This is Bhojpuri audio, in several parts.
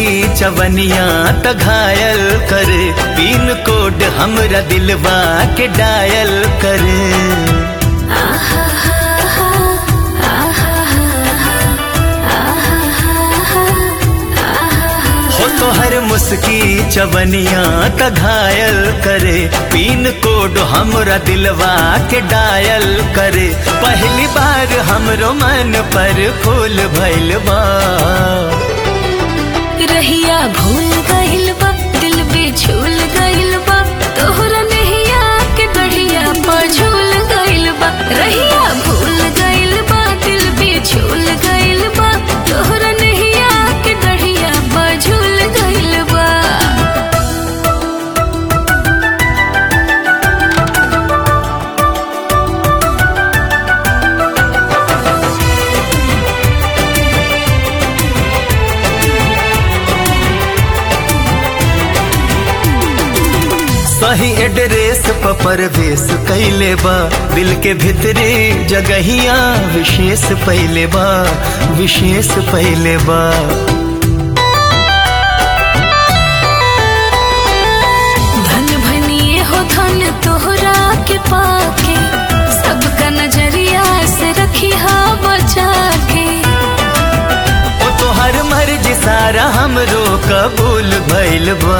मुस्की चवनिया त घायल करे पिन कोड हमरा दिलवा के डायल करे हो तो हर मुस्की चवनिया त घायल करे पिन कोड हमरा दिलवा के डायल करे पहली बार हमरो मन पर फूल भइल बा रहिया भूल गइल बा दिल पे झूल गइल बा तोहरा नहिया के गढ़िया पर झूल गइल बा रहिया भूल गइल बा दिल पे झूल गइल बा तोहरा नहिया के गढ़िया पर झूल गइल बा सही एड्रेस पर परवेश कैले बा दिल के भीतरी जगहिया विशेष पहले बा विशेष पहले बा धन भनिए हो धन तोहरा के पाके सबका नजरिया से रखी हा बचा के ओ तो हर मर्जी सारा हमरो कबूल भइल बा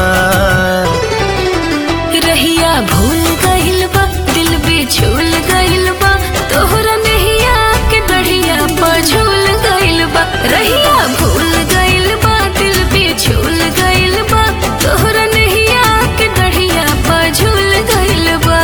रहिया भूल गइल बा दिल पे झूल गइल बा तोहरा नहिया के गढ़िया पर झूल गइल बा रहिया भूल गइल बा दिल पे झूल गइल बा तोहरा नहिया के गढ़िया पर झूल गइल बा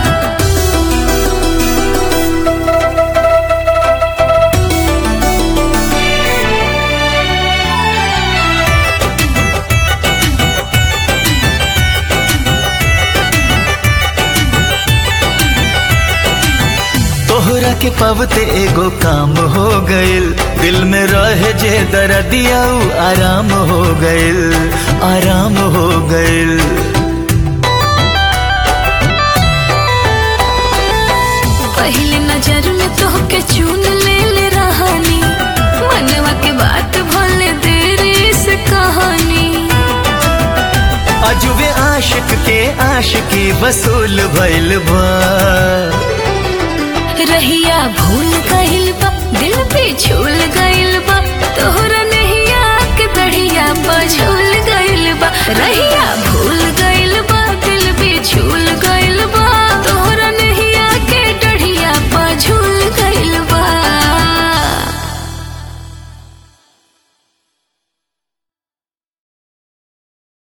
तोहरा के पवते एगो काम हो गइल दिल में रहे जे दर्दिया उ आराम हो गइल आराम हो गइल पहले नजर में तोहके चुन ले ले रहानी मनवा के बात भले देरी से कहानी अजुबे आशिक के आशिकी वसूल भइल बा रहिया भूल गइल बा दिल पे झूल गइल बा तोहरा